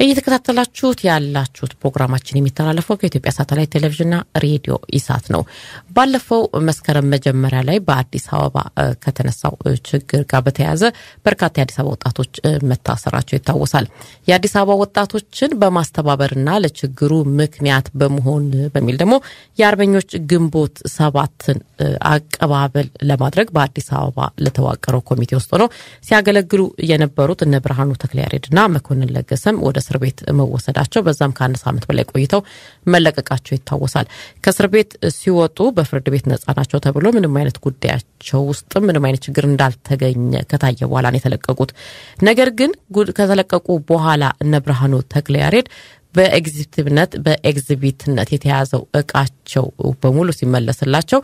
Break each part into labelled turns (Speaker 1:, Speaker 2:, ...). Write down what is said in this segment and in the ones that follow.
Speaker 1: እየተከታተላችሁት ያላችሁት ፕሮግራማችን የሚተላለፈው ከኢትዮጵያ ሳተላይት ቴሌቪዥንና ሬዲዮ ኢሳት ነው። ባለፈው መስከረም መጀመሪያ ላይ በአዲስ አበባ ከተነሳው ችግር ጋር በተያያዘ በርካታ የአዲስ አበባ ወጣቶች መታሰራቸው ይታወሳል። የአዲስ አበባ ወጣቶችን በማስተባበርና ለችግሩ ምክንያት በመሆን በሚል ደግሞ የአርበኞች ግንቦት ሰባትን አቀባበል ለማድረግ በአዲስ አበባ ለተዋቀረው ኮሚቴ ውስጥ ሆነው ሲያገለግሉ የነበሩት እነ ብርሃኑ ተክለያሬድና መኮንን ለገሰም ወደ እስር ቤት መወሰዳቸው በዛም ከአንድ ሳምንት በላይ ቆይተው መለቀቃቸው ይታወሳል። ከእስር ቤት ሲወጡ በፍርድ ቤት ነጻ ናቸው ተብሎ ምንም አይነት ጉዳያቸው ውስጥም ምንም አይነት ችግር እንዳልተገኘ ከታየ በኋላ ነው የተለቀቁት። ነገር ግን ከተለቀቁ በኋላ እነ ብርሃኑ ተክለያሬድ በኤግዚቢትነት በኤግዚቢትነት የተያዘው እቃቸው በሙሉ ሲመለስላቸው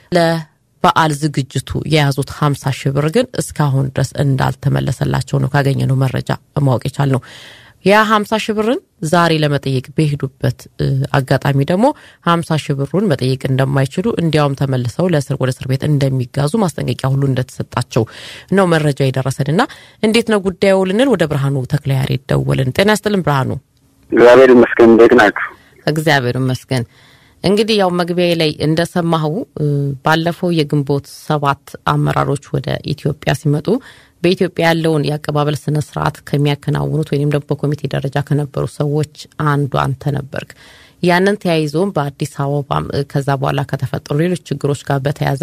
Speaker 1: ለበዓል ዝግጅቱ የያዙት ሀምሳ ሺህ ብር ግን እስካሁን ድረስ እንዳልተመለሰላቸው ነው ካገኘነው መረጃ ማወቅ የቻልነው። ያ ሀምሳ ሺህ ብርን ዛሬ ለመጠየቅ በሄዱበት አጋጣሚ ደግሞ ሀምሳ ሺህ ብሩን መጠየቅ እንደማይችሉ እንዲያውም ተመልሰው ለእስር ወደ እስር ቤት እንደሚጋዙ ማስጠንቀቂያ ሁሉ እንደተሰጣቸው ነው መረጃ የደረሰን እና እንዴት ነው ጉዳዩ ልንል ወደ ብርሃኑ ተክለያሬድ ደወልን። ጤና ይስጥልን ብርሃኑ።
Speaker 2: እግዚአብሔር ይመስገን። እንዴት ናችሁ?
Speaker 1: እግዚአብሔር ይመስገን። እንግዲህ ያው መግቢያ ላይ እንደሰማኸው ባለፈው የግንቦት ሰባት አመራሮች ወደ ኢትዮጵያ ሲመጡ በኢትዮጵያ ያለውን የአቀባበል ስነ ስርዓት ከሚያከናውኑት ወይም ደግሞ በኮሚቴ ደረጃ ከነበሩ ሰዎች አንዱ አንተ ነበርክ። ያንን ተያይዞም በአዲስ አበባም ከዛ በኋላ ከተፈጠሩ ሌሎች ችግሮች ጋር በተያያዘ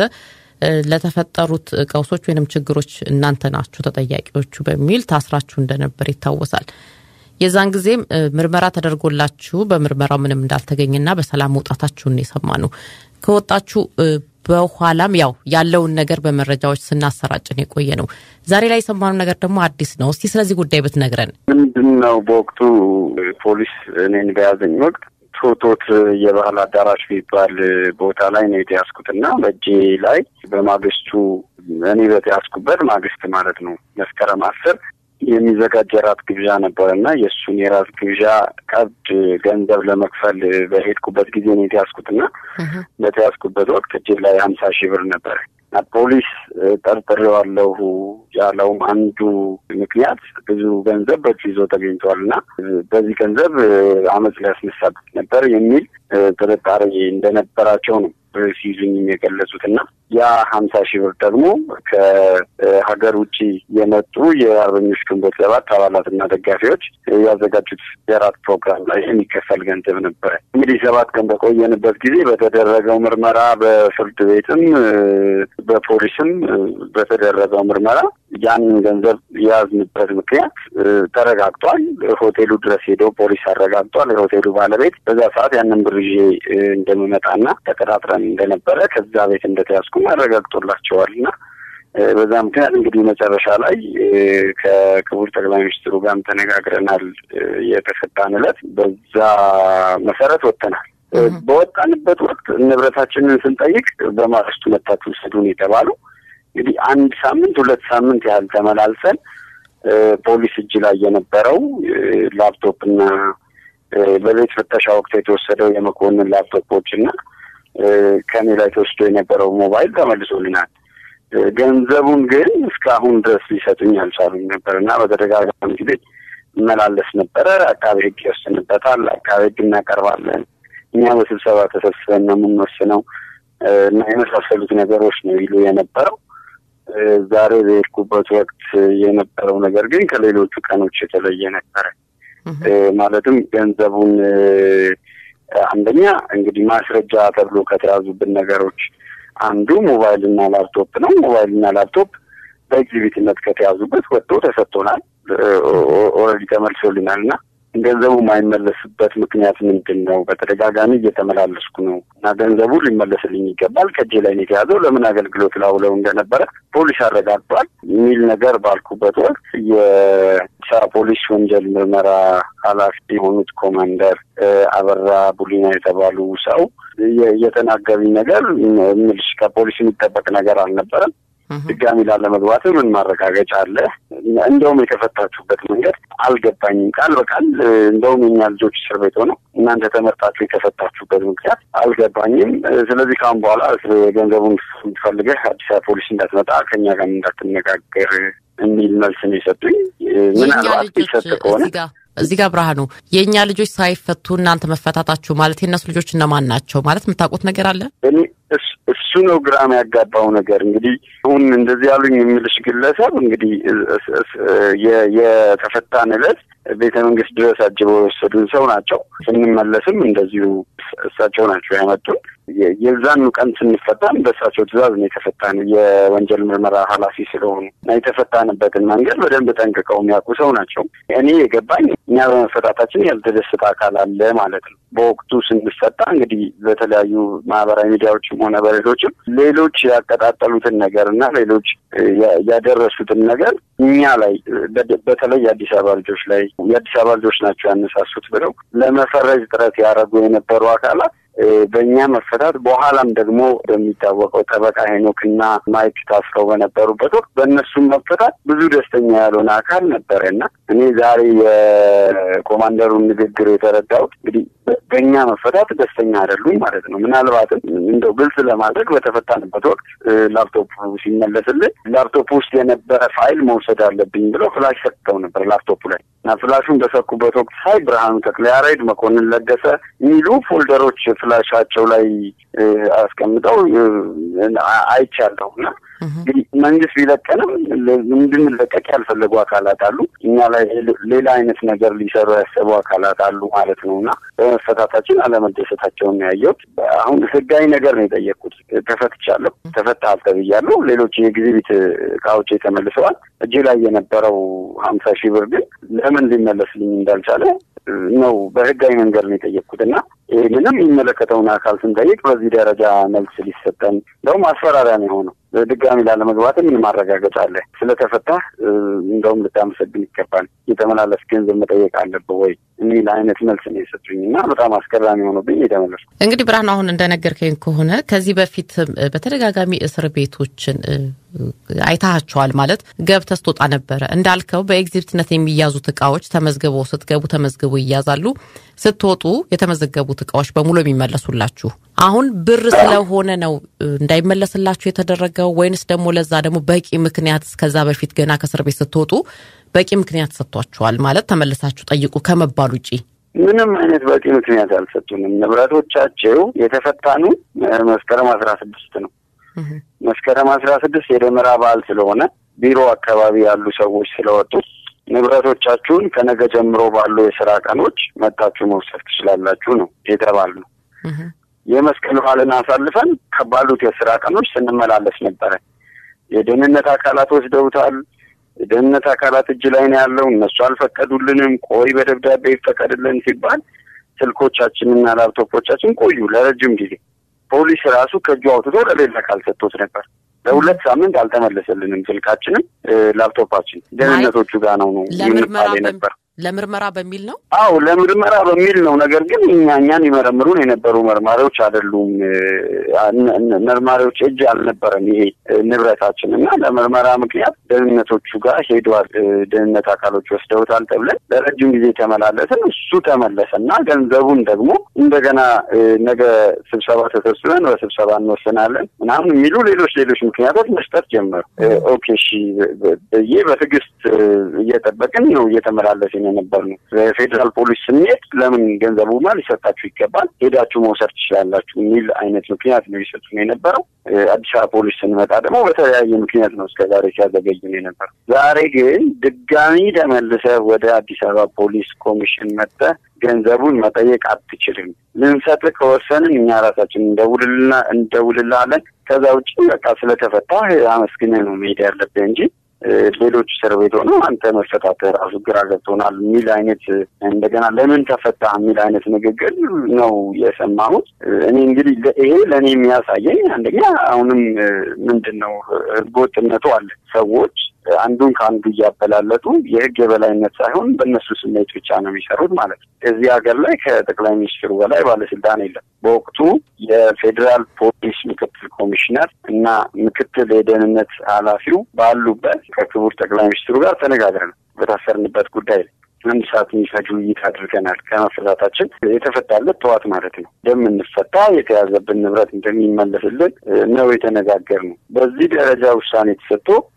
Speaker 1: ለተፈጠሩት ቀውሶች ወይም ችግሮች እናንተ ናችሁ ተጠያቂዎቹ በሚል ታስራችሁ እንደነበር ይታወሳል። የዛን ጊዜም ምርመራ ተደርጎላችሁ በምርመራው ምንም እንዳልተገኘና በሰላም መውጣታችሁን የሰማ ነው። ከወጣችሁ በኋላም ያው ያለውን ነገር በመረጃዎች ስናሰራጭን የቆየ ነው። ዛሬ ላይ የሰማነው ነገር ደግሞ አዲስ ነው። እስቲ ስለዚህ ጉዳይ ብትነግረን።
Speaker 2: ምንድን ነው በወቅቱ ፖሊስ እኔን በያዘኝ ወቅት ቶቶት የባህል አዳራሽ የሚባል ቦታ ላይ ነው የተያዝኩትና በእጄ ላይ በማግስቱ እኔ በተያዝኩበት ማግስት ማለት ነው መስከረም አስር የሚዘጋጅ የራት ግብዣ ነበር እና የእሱን የራት ግብዣ ቀብድ ገንዘብ ለመክፈል በሄድኩበት ጊዜ ነው የተያዝኩትና በተያዝኩበት ወቅት እጅ ላይ ሀምሳ ሺህ ብር ነበር እና ፖሊስ ጠርጥሬዋለሁ ያለውም አንዱ ምክንያት ብዙ ገንዘብ በእጁ ይዞ ተገኝተዋል እና በዚህ ገንዘብ አመፅ ሊያስነሳበት ነበር የሚል ጥርጣሬ እንደነበራቸው ነው ሲይዙኝም የገለጹት እና ያ ሀምሳ ሺህ ብር ደግሞ ከሀገር ውጭ የመጡ የአርበኞች ግንቦት ሰባት አባላትና ደጋፊዎች ያዘጋጁት የራት ፕሮግራም ላይ የሚከፈል ገንዘብ ነበረ። እንግዲህ ሰባት ቀን በቆየንበት ጊዜ በተደረገው ምርመራ በፍርድ ቤትም በፖሊስም በተደረገው ምርመራ ያንን ገንዘብ የያዝንበት ምክንያት ተረጋግጧል። ሆቴሉ ድረስ ሄደው ፖሊስ አረጋግጧል። የሆቴሉ ባለቤት በዛ ሰዓት ያንን ብር ይዤ እንደምመጣና ተቀጣጥረን እንደነበረ ከዛ ቤት እንደተያዝኩም አረጋግጦላቸዋል እና በዛ ምክንያት እንግዲህ መጨረሻ ላይ ከክቡር ጠቅላይ ሚኒስትሩ ጋርም ተነጋግረናል። የተፈታን ዕለት በዛ መሰረት ወጥተናል። በወጣንበት ወቅት ንብረታችንን ስንጠይቅ በማግስቱ መታችሁ ውሰዱን የተባሉ እንግዲህ አንድ ሳምንት ሁለት ሳምንት ያህል ተመላልሰን ፖሊስ እጅ ላይ የነበረው ላፕቶፕ እና በቤት ፍተሻ ወቅት የተወሰደው የመኮንን ላፕቶፖች እና ከኔ ላይ ተወስዶ የነበረው ሞባይል ተመልሶልናል። ገንዘቡን ግን እስካሁን ድረስ ሊሰጡኝ አልቻሉም ነበር እና በተደጋጋሚ ጊዜ እመላለስ ነበረ። አቃቤ ሕግ ይወስንበታል። አቃቤ ሕግ እናቀርባለን። እኛ በስብሰባ ተሰብስበን ነው የምንወስነው እና የመሳሰሉት ነገሮች ነው ይሉ የነበረው። ዛሬ በሄድኩበት ወቅት የነበረው ነገር ግን ከሌሎቹ ቀኖች የተለየ ነበረ። ማለትም ገንዘቡን አንደኛ እንግዲህ ማስረጃ ተብሎ ከተያዙብን ነገሮች አንዱ ሞባይል እና ላፕቶፕ ነው። ሞባይል እና ላፕቶፕ በኤግዚቢትነት ከተያዙበት ወጥቶ ተሰጥቶናል። ኦልሬዲ ተመልሶልናል እና ገንዘቡ የማይመለስበት ምክንያት ምንድን ነው? በተደጋጋሚ እየተመላለስኩ ነው እና ገንዘቡ ሊመለስልኝ ይገባል። ከእጄ ላይ ነው የተያዘው። ለምን አገልግሎት ላውለው እንደነበረ ፖሊስ አረጋግጧል የሚል ነገር ባልኩበት ወቅት የአዲስ ፖሊስ ወንጀል ምርመራ ኃላፊ የሆኑት ኮማንደር አበራ ቡሊና የተባሉ ሰው የተናገሩኝ ነገር ምልሽ ከፖሊስ የሚጠበቅ ነገር አልነበረም። ድጋሚ ላለመግባት ምን ማረጋገጫ አለ? እንደውም የተፈታችሁበት መንገድ አልገባኝም። ቃል በቃል እንደውም የኛ ልጆች እስር ቤት ሆነው እናንተ ተመርጣችሁ የተፈታችሁበት ምክንያት አልገባኝም። ስለዚህ ካሁን በኋላ ገንዘቡን ፈልገህ አዲስ አበባ ፖሊስ እንዳትመጣ ከኛ ጋር እንዳትነጋገር የሚል መልስ ነው የሰጡኝ። ምናልባት ይሰጥ ከሆነ
Speaker 1: እዚህ ጋር ብርሃኑ፣ የእኛ ልጆች ሳይፈቱ እናንተ መፈታታችሁ ማለት የእነሱ ልጆች እነማን ናቸው ማለት የምታውቁት ነገር አለ?
Speaker 2: እኔ እሱ ነው ግራም ያጋባው ነገር። እንግዲህ አሁን እንደዚህ ያሉኝ የሚልሽ ግለሰብ እንግዲህ የተፈታን ዕለት ቤተ መንግስት ድረስ አጅበው የወሰዱን ሰው ናቸው። ስንመለስም እንደዚሁ እሳቸው ናቸው ያመጡን። የዛኑ ቀን ስንፈታን በእሳቸው ትዕዛዝ ነው የተፈታን። የወንጀል ምርመራ ኃላፊ ስለሆኑ እና የተፈታንበትን መንገድ በደንብ ጠንቅቀው የሚያውቁ ሰው ናቸው። እኔ የገባኝ እኛ በመፈታታችን ያልተደሰተ አካል አለ ማለት ነው። በወቅቱ ስንፈታ እንግዲህ በተለያዩ ማህበራዊ ሚዲያዎችም ሆነ በሌሎችም ሌሎች ያቀጣጠሉትን ነገር እና ሌሎች ያደረሱትን ነገር እኛ ላይ በተለይ የአዲስ አበባ ልጆች ላይ የአዲስ አበባ ልጆች ናቸው ያነሳሱት ብለው ለመፈረጅ ጥረት ያደረጉ የነበሩ አካላት በእኛ መፈታት በኋላም ደግሞ እንደሚታወቀው ጠበቃ ሄኖክና ማይክ ታስረው በነበሩበት ወቅት በእነሱም መፈታት ብዙ ደስተኛ ያልሆነ አካል ነበረ እና እኔ ዛሬ የኮማንደሩን ንግግር የተረዳሁት እንግዲህ በእኛ መፈታት ደስተኛ አይደሉም ማለት ነው። ምናልባትም እንደው ግልጽ ለማድረግ በተፈታንበት ወቅት ላፕቶፕ ሲመለስልን ላፕቶፕ ውስጥ የነበረ ፋይል መውሰድ አለብኝ ብለው ፍላሽ ሰጥተው ነበር ላፕቶፑ ላይ እና ፍላሹን በሰኩበት ወቅት ሳይ ብርሃኑ ተክለያሬድ፣ መኮንን ለገሰ የሚሉ ፎልደሮች ፍላሻቸው ላይ አስቀምጠው አይቻለሁ እና እንግዲህ መንግስት ቢለቀንም እንድንለቀቅ ያልፈለጉ አካላት አሉ። እኛ ላይ ሌላ አይነት ነገር ሊሰሩ ያሰቡ አካላት አሉ ማለት ነው እና በመፈታታችን አለመደሰታቸውን ያየሁት። አሁን ህጋዊ ነገር ነው የጠየቅኩት። ተፈትቻለሁ፣ ተፈታሃል ተብያለሁ። ሌሎች የኤግዚቢት እቃዎች ተመልሰዋል። እጅ ላይ የነበረው ሀምሳ ሺህ ብር ግን ለምን ሊመለስልኝ እንዳልቻለ ነው በህጋዊ መንገድ ነው የጠየቅኩት እና ይህንንም የሚመለከተውን አካል ስንጠይቅ በዚህ ደረጃ መልስ ሊሰጠን እንደውም አስፈራሪያ ነው የሆነው። ድጋሚ ላለመግባት ምን ማረጋገጫ አለ? ስለተፈታህ እንደውም ልታመሰግን ይገባል፣ የተመላለስ ገንዘብ መጠየቅ አለብህ ወይ የሚል አይነት መልስ ነው የሰጡኝ እና በጣም አስገራሚ ሆኖብኝ የተመለስኩ።
Speaker 1: እንግዲህ ብርሃኑ፣ አሁን እንደነገርከኝ ከሆነ ከዚህ በፊት በተደጋጋሚ እስር ቤቶችን አይታቸዋል ማለት ገብተህ ስትወጣ ነበረ። እንዳልከው በኤግዚቢትነት የሚያዙት እቃዎች ተመዝግበው ስትገቡ ተመዝግበው ይያዛሉ። ስትወጡ የተመዘገቡት እቃዎች በሙሉ የሚመለሱላችሁ አሁን ብር ስለሆነ ነው እንዳይመለስላችሁ የተደረገው ወይንስ ደግሞ ለዛ ደግሞ በቂ ምክንያት እስከዛ በፊት ገና ከእስር ቤት ስትወጡ በቂ ምክንያት ሰጥቷችኋል ማለት ተመልሳችሁ ጠይቁ ከመባል ውጪ?
Speaker 2: ምንም አይነት በቂ ምክንያት አልሰጡንም። ንብረቶቻቸው የተፈታኑ መስከረም አስራ ስድስት ነው። መስከረም አስራ ስድስት የደመራ በዓል ስለሆነ ቢሮ አካባቢ ያሉ ሰዎች ስለወጡ ንብረቶቻችሁን ከነገ ጀምሮ ባሉ የስራ ቀኖች መታችሁ መውሰድ ትችላላችሁ ነው የተባልነው። የመስቀል በዓልን አሳልፈን ከባሉት የስራ ቀኖች ስንመላለስ ነበረ። የደህንነት አካላት ወስደውታል። የደህንነት አካላት እጅ ላይ ነው ያለው። እነሱ አልፈቀዱልንም። ቆይ በደብዳቤ ይፈቀድልን ሲባል ስልኮቻችንና ላፕቶፖቻችን ቆዩ ለረጅም ጊዜ። ፖሊስ ራሱ ከእጁ አውጥቶ ለሌላ አካል ሰጥቶት ነበር። ለሁለት ሳምንት አልተመለሰልንም። ስልካችንም ላፕቶፓችን ደህንነቶቹ ጋር ነው ነው ይባል ነበር።
Speaker 1: ለምርመራ በሚል ነው።
Speaker 2: አዎ ለምርመራ በሚል ነው። ነገር ግን እኛ እኛን ይመረምሩን የነበሩ መርማሪዎች አይደሉም። መርማሪዎች እጅ አልነበረም ይሄ ንብረታችን እና ለምርመራ ምክንያት ደህንነቶቹ ጋር ሄዷል። ደህንነት አካሎች ወስደውታል ተብለን ለረጅም ጊዜ ተመላለስን። እሱ ተመለሰ እና ገንዘቡን ደግሞ እንደገና ነገ ስብሰባ ተሰብስበን በስብሰባ እንወስናለን ምናምን የሚሉ ሌሎች ሌሎች ምክንያቶች መስጠት ጀመሩ። ኦኬ እሺ ብዬ በትዕግስት እየጠበቅን ነው እየተመላለስን የነበር ነው። ፌዴራል ፖሊስ ስንሄድ ለምን ገንዘቡማ ሊሰጣችሁ ይገባል ሄዳችሁ መውሰድ ትችላላችሁ የሚል አይነት ምክንያት ነው ይሰጡን የነበረው። አዲስ አበባ ፖሊስ ስንመጣ ደግሞ በተለያየ ምክንያት ነው እስከ ዛሬ ሲያዘገዩን የነበረው። ዛሬ ግን ድጋሚ ተመልሰህ ወደ አዲስ አበባ ፖሊስ ኮሚሽን መጥተህ ገንዘቡን መጠየቅ አትችልም። ልንሰጥህ ከወሰንን እኛ ራሳችን እንደውልልና እንደውልልሃለን። ከዛ ውጭ በቃ ስለተፈታ አመስግነህ ነው መሄድ ያለብህ እንጂ ሌሎች እስር ቤት ሆነው አንተ መፈታት ራሱ ግራ ገብቶናል የሚል አይነት እንደገና ለምን ተፈታ የሚል አይነት ንግግር ነው የሰማሁት። እኔ እንግዲህ ይሄ ለእኔ የሚያሳየኝ አንደኛ አሁንም ምንድን ነው ህገወጥነቱ አለ። ሰዎች አንዱን ከአንዱ እያበላለጡ የህግ የበላይነት ሳይሆን በእነሱ ስሜት ብቻ ነው የሚሰሩት ማለት ነው። እዚህ ሀገር ላይ ከጠቅላይ ሚኒስትሩ በላይ ባለስልጣን የለም። በወቅቱ የፌዴራል ፖሊስ ምክትል ኮሚሽነር እና ምክትል የደህንነት ኃላፊው ባሉበት ከክቡር ጠቅላይ ሚኒስትሩ ጋር ተነጋግረናል በታሰርንበት ጉዳይ ላይ አንድ ሰዓት የሚፈጅ ውይይት አድርገናል። ከመፈታታችን የተፈታለት ጠዋት ማለት ነው እንደምንፈታ የተያዘብን ንብረት እንደሚመለስልን ነው የተነጋገርነው። በዚህ ደረጃ ውሳኔ ተሰጥቶ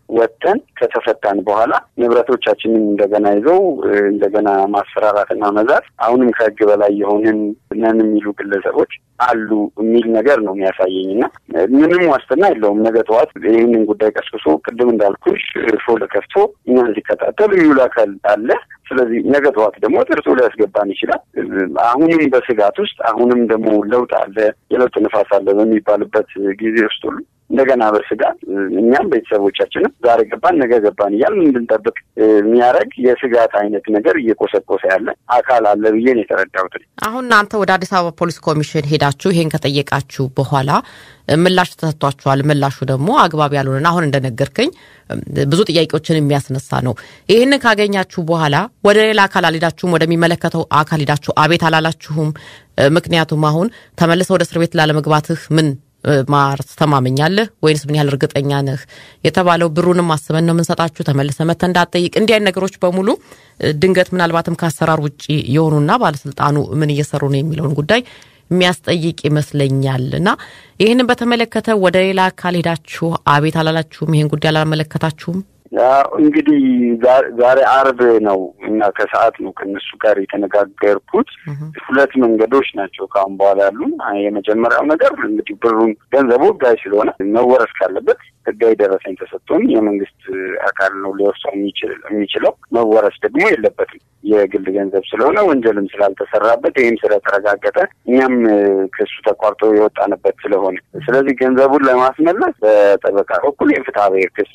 Speaker 2: ወጥተን ከተፈታን በኋላ ንብረቶቻችንን እንደገና ይዘው እንደገና ማስፈራራትና መዛት አሁንም ከህግ በላይ የሆንን ነን የሚሉ ግለሰቦች አሉ የሚል ነገር ነው የሚያሳየኝ እና ምንም ዋስትና የለውም። ነገ ጠዋት ይህንን ጉዳይ ቀስቅሶ ቅድም እንዳልኩሽ ፎል ከፍቶ እኛን ሲከታተል የሚውል አካል አለ። ስለዚህ ነገ ጠዋት ደግሞ ጥርሶ ሊያስገባን ይችላል። አሁንም በስጋት ውስጥ አሁንም ደግሞ ለውጥ አለ፣ የለውጥ ንፋስ አለ በሚባልበት ጊዜ ውስጥ ሁሉ እንደገና በስጋት እኛም ቤተሰቦቻችንም ዛሬ ገባን ነገ ገባን እያልን እንድንጠብቅ የሚያደርግ የስጋት አይነት ነገር እየቆሰቆሰ ያለ አካል አለ ብዬ ነው የተረዳሁት።
Speaker 1: አሁን እናንተ ወደ አዲስ አበባ ፖሊስ ኮሚሽን ሄዳችሁ ይሄን ከጠየቃችሁ በኋላ ምላሽ ተሰጥቷችኋል። ምላሹ ደግሞ አግባብ ያልሆነና አሁን እንደነገርከኝ ብዙ ጥያቄዎችን የሚያስነሳ ነው። ይህንን ካገኛችሁ በኋላ ወደ ሌላ አካል አልሄዳችሁም? ወደሚመለከተው አካል ሄዳችሁ አቤት አላላችሁም? ምክንያቱም አሁን ተመልሰ ወደ እስር ቤት ላለመግባትህ ምን ማስተማመኛለህ ወይንስ ምን ያህል እርግጠኛ ነህ የተባለው ብሩንም አስበን ነው የምንሰጣችሁ ተመልሰ መተ እንዳትጠይቅ እንዲህ አይነት ነገሮች በሙሉ ድንገት ምናልባትም ከአሰራር ውጭ የሆኑና ባለስልጣኑ ምን እየሰሩ ነው የሚለውን ጉዳይ የሚያስጠይቅ ይመስለኛል እና ይህንን በተመለከተ ወደ ሌላ አካል ሄዳችሁ አቤት አላላችሁም? ይህን ጉዳይ አላመለከታችሁም?
Speaker 2: እንግዲህ ዛሬ አርብ ነው እና ከሰዓት ነው ከእነሱ ጋር የተነጋገርኩት። ሁለት መንገዶች ናቸው ከአሁን በኋላ ያሉ። የመጀመሪያው ነገር እንግዲህ ብሩን ገንዘቡ ህጋዊ ስለሆነ መወረስ ካለበት ህጋዊ ደረሰኝ ተሰጥቶን የመንግስት አካል ነው ሊወርሰው የሚችለው። መወረስ ደግሞ የለበትም የግል ገንዘብ ስለሆነ ወንጀልም ስላልተሰራበት ይህም ስለተረጋገጠ እኛም ክሱ ተቋርጦ የወጣንበት ስለሆነ ስለዚህ ገንዘቡን ለማስመለስ በጠበቃ በኩል የፍትሐ ብሔር ክስ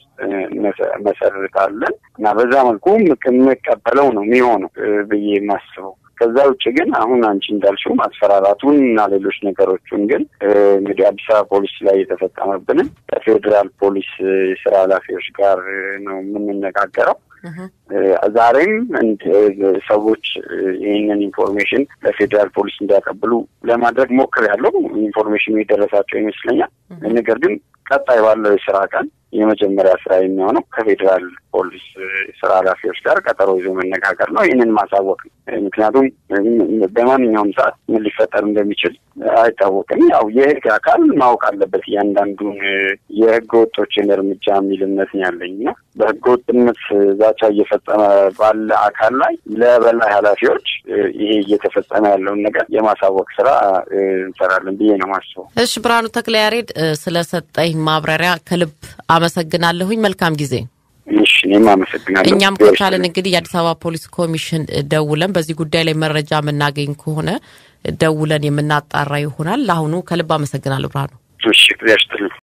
Speaker 2: መሰርታለን እና በዛ መልኩ የምቀበለው ነው የሚሆነው ብዬ የማስበው። ከዛ ውጭ ግን አሁን አንቺ እንዳልሽው ማስፈራራቱን እና ሌሎች ነገሮችን ግን እንግዲህ አዲስ አበባ ፖሊስ ላይ የተፈጸመብንን ከፌዴራል ፖሊስ የስራ ኃላፊዎች ጋር ነው የምንነጋገረው። ዛሬም ሰዎች ይህንን ኢንፎርሜሽን ለፌዴራል ፖሊስ እንዲያቀብሉ ለማድረግ ሞክሬያለሁ። ኢንፎርሜሽኑ የደረሳቸው ይመስለኛል። ነገር ግን ቀጣይ ባለው የስራ ቀን የመጀመሪያ ስራ የሚሆነው ከፌዴራል ፖሊስ ስራ ኃላፊዎች ጋር ቀጠሮ ይዞ መነጋገር ነው። ይህንን ማሳወቅ ነው። ምክንያቱም በማንኛውም ሰዓት ምን ሊፈጠር እንደሚችል አይታወቅም። ያው የህግ አካል ማወቅ አለበት እያንዳንዱን የህገ ወጦችን እርምጃ የሚል እምነት ነው ያለኝ እና በህገ ወጥነት ዛቻ እየፈጸመ ባለ አካል ላይ ለበላይ ኃላፊዎች ይሄ እየተፈጸመ ያለውን ነገር የማሳወቅ ስራ እንሰራለን ብዬ ነው ማስበው።
Speaker 1: እሺ፣ ብርሃኑ ተክለያሬድ ስለሰጠኝ ማብራሪያ ከልብ አመሰግናለሁኝ። መልካም ጊዜ።
Speaker 2: እሺ፣ እኔም አመሰግናለሁ።
Speaker 1: እኛም ከቻለን እንግዲህ የአዲስ አበባ ፖሊስ ኮሚሽን ደውለን በዚህ ጉዳይ ላይ መረጃ የምናገኝ ከሆነ ደውለን የምናጣራ ይሆናል። ለአሁኑ ከልብ አመሰግናለሁ ብርሃኑ።
Speaker 2: እሺ፣